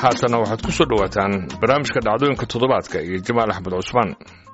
haatana waxaad ku soo dhowaataan barnaamijka dhacdooyinka toddobaadka iyo jamaal axmed cusmaan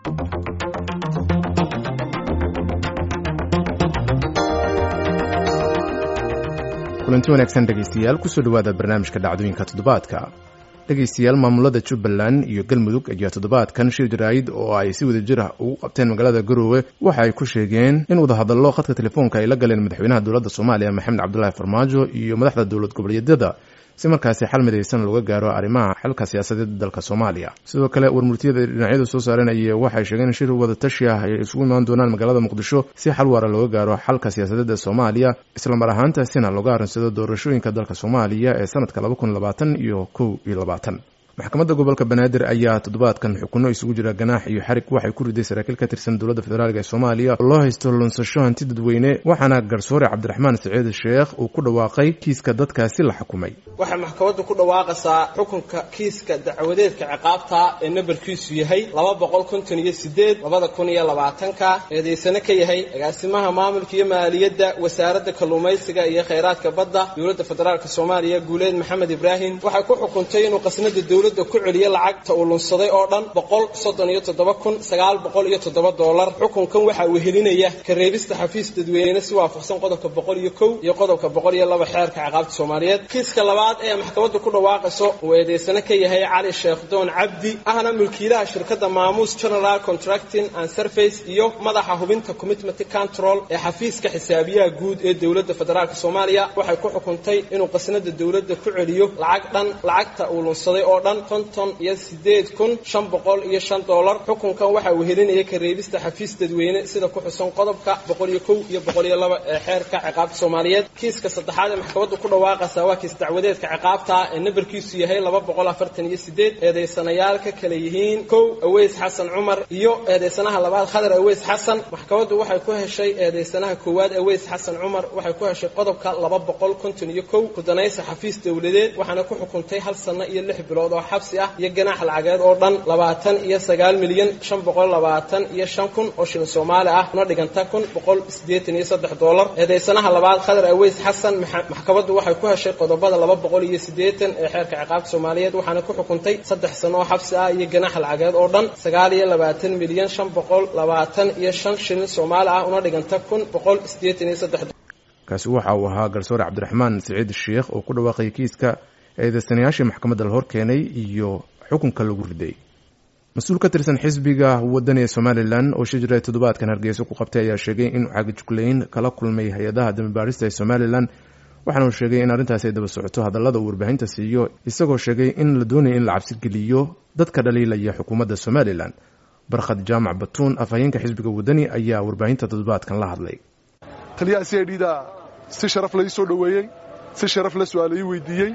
kulanti wanaagsan dhegaystayaal kusoo dhowaada barnaamijka dhacdooyinka toddobaadka dhegaystayaal maamulada jubbaland iyo galmudug ayaa toddobaadkan shir jaraa'id oo ay si wada jir ah ugu qabteen magaalada garoowe waxa ay ku sheegeen in wadahadallo khadka telefoonka ay la galeen madaxweynaha dowladda soomaaliya maxamed cabdulaahi farmaajo iyo madaxda dowlad goboleedyada si markaasi xal midaysan looga gaaro arrimaha xalka siyaasadeed dalka soomaaliya sidoo kale warmurtiyada dhinacyadu soo saaranaya waxay sheegeen in shir wada tashi ah ay isugu imaan doonaan magaalada muqdisho si xal waara looga gaaro xalka siyaasadeed ee soomaaliya islamar ahaantaasina looga arrinsado doorashooyinka dalka soomaaliya ee sanadka laba kun labaatan iyo kow iyo labaatan maxkamadda gobolka banaadir ayaa toddobaadkan xukuno isugu jira ganaax iyo xarig waxay ku riday saraakiil ka tirsan dowladda federaalk ee soomaaliya oo loo haysto lunsasho hanti dadweyne waxaana garsoore cabdiraxmaan saciid sheekh uu ku dhawaaqay kiiska dadkaasi la xukumay waxay maxkamaddu ku dhawaaqaysaa xukunka kiiska dacwadeedka ciqaabta ee nambarkiisu yahay laba boqol konton iyo sideed labada kun iyo labaatanka eedaysane ka yahay agaasimaha maamulka iyo maaliyadda wasaaradda kalluumaysiga iyo khayraadka badda dowladda federaalk soomaaliya guuleed maxamed ibraahim waxay ku xukuntay inuu qasnada dowladda ku celiya lacagta uu lunsaday oo dhan boqol soddon iyo toddoba kun sagaal boqol iyo toddoba dollar xukunkan waxaa wehelinaya ka reebista xafiis dadweyne si waafaqsan qodobka boqol iyo kow iyo qodobka boqol iyo laba xeerka ciqaabta soomaaliyeed kiiska labaad ee maxkamaddu ku dhawaaqayso uu eedaysane ka yahay cali sheekh doon cabdi ahna mulkiilaha shirkadda maamuus general contracting and surface iyo madaxa hubinta commitment control ee xafiiska xisaabiyaha guud ee dowladda federaalk soomaaliya waxay ku xukuntay inuu qasnada dowladda ku celiyo lacag dhan lacagta uu lunsaday oo dhan konton iyo sideed kun shan boqol iyo shan dollar xukunkan waxaa wehelinaya ka reebista xafiis dadweyne sida ku xusan qodobka boqol iyo kow iyo boqol iyo laba ee xeerka ciqaabta soomaaliyeed kiiska saddexaad ee maxkamaddu ku dhawaaqaysaa waa kiis dacwadeedka ciqaabta ee nambarkiisu yahay laba boqol afartan iyo sideed eedaysanayaal ka kale yihiin kow aweys xasan cumar iyo eedaysanaha labaad khadar aweys xasan maxkamaddu waxay ku heshay eedaysanaha koowaad aweys xasan cumar waxay ku heshay qodobka laba boqol konton iyo kow kudanaysa xafiis dowladeed waxaana ku xukuntay hal sano iyo lix bilood oo xabsi ah iyo ganaax lacageed oo dhan labaatan iyo sagaal milyan shan boqol labaatan iyo shan kun oo shilin soomaali ah una dhiganta kun boqol siddeetan iyo saddex dollar eedaysanaha labaad khadar aweys xasan maxkamaddu waxay ku heshay qodobada laba boqol iyo siddeetan ee xeerka ciqaabta soomaaliyeed waxaana ku xukuntay saddex sano oo xabsi ah iyo ganaax lacageed oo dhan sagaal iyo labaatan milyan shan boqol labaatan iyo shan shilin soomaali ah una dhiganta kun boqol siddeetan iyo saddex kaasi waxa uu ahaa garsoore cabdiraxmaan saciid sheekh oo ku dhawaaqay kiiska eedaysanayaashii maxkamadda la hor keenay iyo xukunka lagu riday mas-uul ka tirsan xisbiga waddan ee somalilan oo shijira toddobaadkan hargeysa ku qabtay ayaa sheegay in cagajuglayn kala kulmay hay-adaha dambibaarista ee somalilan waxaana uu sheegay in arrintaasi ay daba socoto hadallada uu warbaahinta siiyo isagoo sheegay in la doonaya in la cabsi geliyo dadka dhaliilaya xukuumadda somalilan barkhad jaamac batuun afhayeenka xisbiga waddani ayaa warbaahinta toddobaadkan la hadlay taliyaha c i d da si sharaf lai soo dhoweeyey si sharaf la su-aalai weydiiyey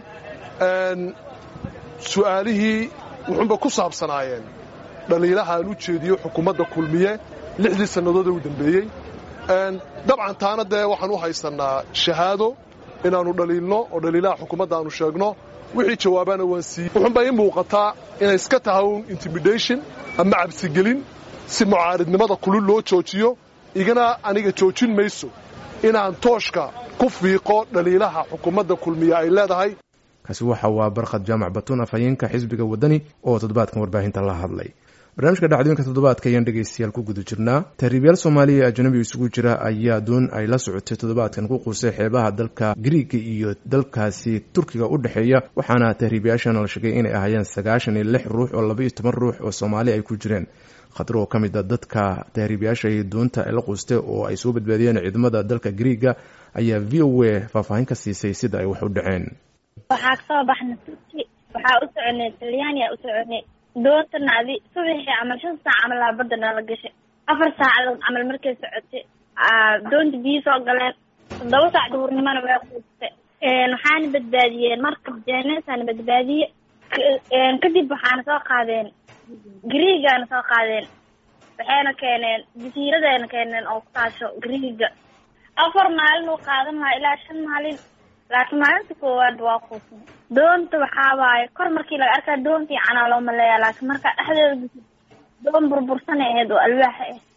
su'aalihii wuxuunba ku saabsanaayeen dhaliilaha aan u jeediyo xukuumadda kulmiye lixdii sannadood ee u dambeeyey dabcan taana dee waxaan u haysannaa shahaado inaannu dhaliilno oo dhaliilaha xukuumadda aanu sheegno wixii jawaabaana waan siiyey wuxuunbaa ii muuqataa inay iska tahay un intimidation ama cabsigelin si mucaaridnimada kulul loo joojiyo igana aniga joojin mayso inaan tooshka ku fiiqo dhaliilaha xukuumadda kulmiye ay leedahay kaasi waxa waa barkhad jaamac batuun afhayeenka xisbiga waddani oo toddobaadkan warbaahinta la hadlay barnaamijka dhacdooyinka toddobaadka ayaan dhegaystayaal ku guda jirnaa tahriibyaal soomaaliya ee ajanabi isugu jira ayaa doon ay la socotay toddobaadkan ku quusay xeebaha dalka griiga iyo dalkaasi turkiga u dhexeeya waxaana tahriibyaashan la sheegay inay ahaayeen sagaashan iyo lix ruux oo laba iyo toban ruux oo soomaali ay ku jireen khatar oo ka mid a dadka tahriibyaasha iyo doonta ay la quustay oo ay soo badbaadiyeen ciidamada dalka griiga ayaa v o a faahfaahin ka siisay sida ay wax u dhaceen waxaa kasoo baxnay turki waxaa u soconay talyaaniya u soconay doontana adi subaxii camal shan saac camal aa badda nala gashay afar saacadood camal markay socotay doonta biyo soo galeen toddoba saac duhurnimona way quustay waxaana badbaadiyeen markab jeeneesaana badbaadiye kadib waxaana soo qaadeen griigaana soo qaadeen waxayna keeneen jasiiradayna keeneen oo ku taasho griiga afar maalin uu qaadan lahaa ilaa shan maalin laakiin maalinta koowaad waa quusnay doonta waxaa waaye kor markii laga arkaa doon fiicanaa loo maleeyaa laakiin markaa dhexdeeda doon burbursanay ahayd oo alwaaxa ah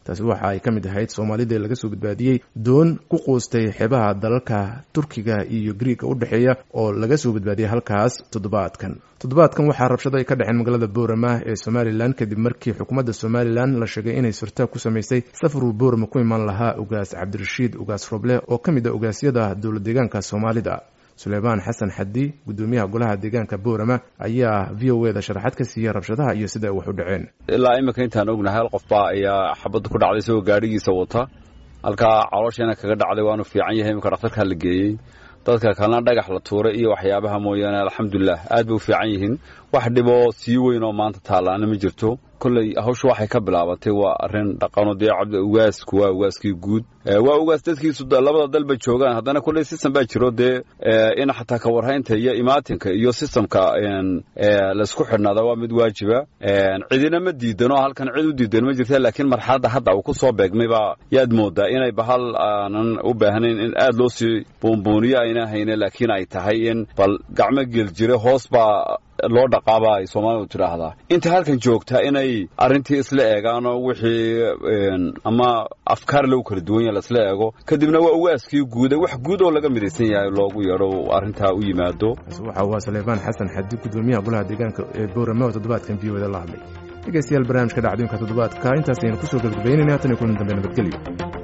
taasi waxa ay ka mid ahayd soomaalida laga soo badbaadiyey doon ku quustay xeebaha dalalka turkiga iyo griiga u dhexeeya oo laga soo badbaadiyey halkaas toddobaadkan toddobaadkan waxaa rabshado ay ka dhexeen magaalada boorama ee somalilan kadib markii xukuumadda somalilan la sheegay inay surtaa ku samaysay safaruu boorama ku imaan lahaa ugaas cabdirashiid ugaas roble oo ka mid a ugaasyada dowlad deegaanka soomaalida suleymaan xasan xadi guddoomiyaha golaha deegaanka boorama ayaa v o eda sharaxaad ka siiyey rabshadaha iyo sida ay wax u dhaceen ilaa iminka intaan ognahay hal qofbaa ayaa xabadda ku dhacday isagoo gaadhigiisa wata halkaa caloosheena kaga dhacday waanu fiican yahay iminka dhakhtarkaa la geeyey dadka kalena dhagax la tuuray iyo waxyaabaha mooyaane alxamdulilah aad bay u fiican yihiin wax dhiboo sii weyn oo maanta taallaana ma jirto kolley hawshu waxay ka bilaabatay waa arrin dhaqano dee cabdi ugaasku waa ugaaskii guud waa ugaas dadkiisu labada dalba joogaan haddana kolley system baa jiro dee in xataa ka warhaynta iyo imaatinka iyo systemka laysku xidhnaada waa mid waajiba cidina ma diidano halkan cid u diidan ma jirta laakiin marxaladda hadda uu ku soo beegmay baa yaad moodaa inay bahal aanan u baahnayn in aad loo sii buunbuuniyo ayna hayne laakiin ay tahay in bal gacmo geel jire hoos baa loo dhaqaaba ay soomaalidu tidhaahdaa inta halkan joogtaa inay arrintii isla eegaan oo wixii ama afkaar lagu kala duwan yaha laisla eego kadibna waa ugaaskii guuda wax guud oo laga midaysan yahay loogu yeedho arrintaa u yimaado waxa waa suleymaan xasan xadi guddoomiyaha golaha deegaanka ee boorame oo toddobaadkan v oda la hadlay dhegeystayaal barnaamijka dhacdooyinka toddobaadka intaasaynu kusoo gebagabaynayna hatan iyo kulan dambe nabadgelyo